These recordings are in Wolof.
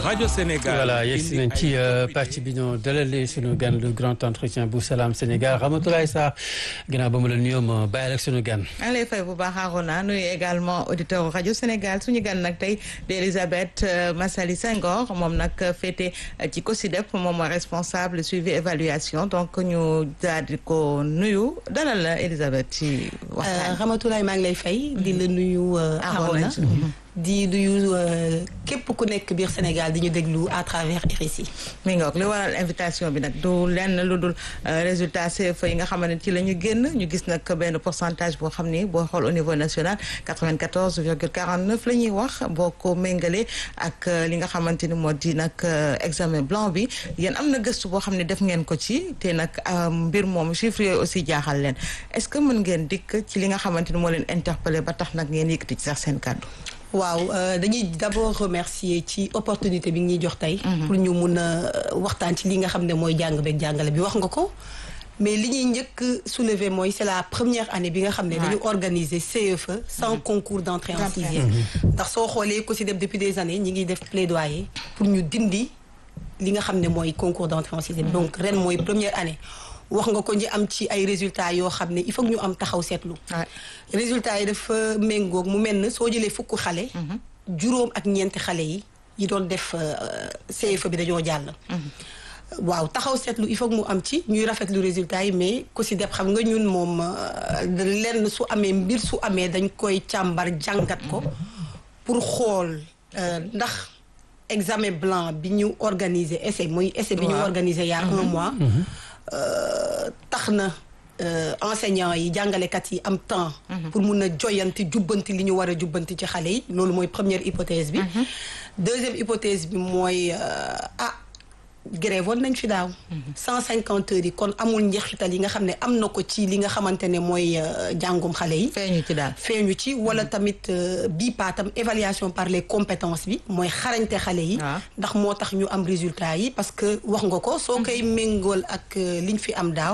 rajo Sénégal. voilà yegsi nañ ci pàcc bi ñoo dalalee sunu gan le grand entretien bu Salam Sénégal Ramatoulaye Sarr ginnaaw ba mu la nuyoo ma bàyyi ak sunu gan. maa ngi lay fay bu baax Arona nuyu également auditeur rajo Sénégal suñu gan nag tey di Elisabeth Massali Senghor moom nag féete ci COSYDEP moom mooy responsable suivi évaluation donc ñu daal di ko nuyu dalal la Elisabeth ci waxtaan. Ramatoulaye maa ngi lay fay. di la nuyu Arona di nuyu képp ku nekk biir Sénégal di ñu déglu à travers RSI. mi ngoog li waral invitation bi nag du lenn lu dul résultat CFEE yi nga xamante ne ci la ñu génn ñu gis nag benn pourcentage boo xam ni boo xool au niveau national 94 virgule 49 la ñuy wax boo ko méngalee ak li nga xamante ni moo di nag examen blanc bi yéen am na gëstu boo xam ne def ngeen ko ci te nag mbir moom chiffre yooyu aussi jaaxal leen est-ce que mën ngeen dikk ci li nga xamante ni moo leen interpellé ba tax nag ngeen yëkkati ci sax seen kàddu. waaw dañuy d'abord remercier ci opportunité bi ñuy jox tey. pour ñu mun a waxtaan ci li nga xam ne mooy jàng beeg jàngale bi wax nga ko. mais li ñuy njëkk soulever mooy c'est la première année bi nga xam ne dañu organiser CFE sans concours d'entrée en sixième. ndax soo xoolee COSYDEP depuis des années ñi ngi def plaidoyer pour ñu dindi li nga xam ne mooy concours d'entrée en sixième. donc ren mooy première année. wax nga ko ñi am ci ay résultats yoo xam ne il faut que ñu am taxaw seetlu. résultats yi dafa méngoog mu mel ne soo jëlee fukk xale. juróom ak ñeenti xale yi yi doon def CFE bi dañoo jàll. waaw taxaw seetlu il faut que mu am ci ñuy rafetlu résultats yi mais COSYDEP xam nga ñun moom lenn su amee mbir su amee dañ koy càmbar jàngat ko pour xool ndax examen blanc bi ñu organiser essai mooy essai bi ñu organiser il y a un mois. tax na enseignants yi jàngalekat yi am temps. pour mun a joyanti jubbanti li ñu war a jubbanti ci xale yi loolu mooy première hypothèse bi. deuxième hypothèse bi mooy ah grève woon nañ fi daaw. cent cinquante heures yi kon amul njeexital yi nga xam ne am na ko ci li nga xamante ne mooy jàngum xale yi. feeñu ci daal feeñu ci wala tamit bii paatam évaluation par les compétences bi mooy xarañte xale yi. ndax moo tax ñu am résultat yi parce que wax nga ko soo koy méngool ak liñ fi am daaw.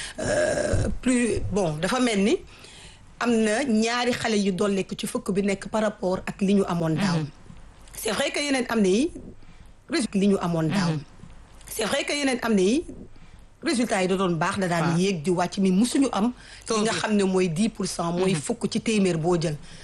plus bon dafa mel ni am na ñaari xale yu dolleeku ci fukk bi nekk par rapport ak li ñu amoon daaw. c'est vrai que yeneen am na yi résultat li ñu amoon daaw. c'est vrai que yeneen am na yi résultats yi da doon baax da daan yéeg di wàcc mi musuñu am li nga xam ne mooy 10 pour cent mooy fukk ci téeméer boo jël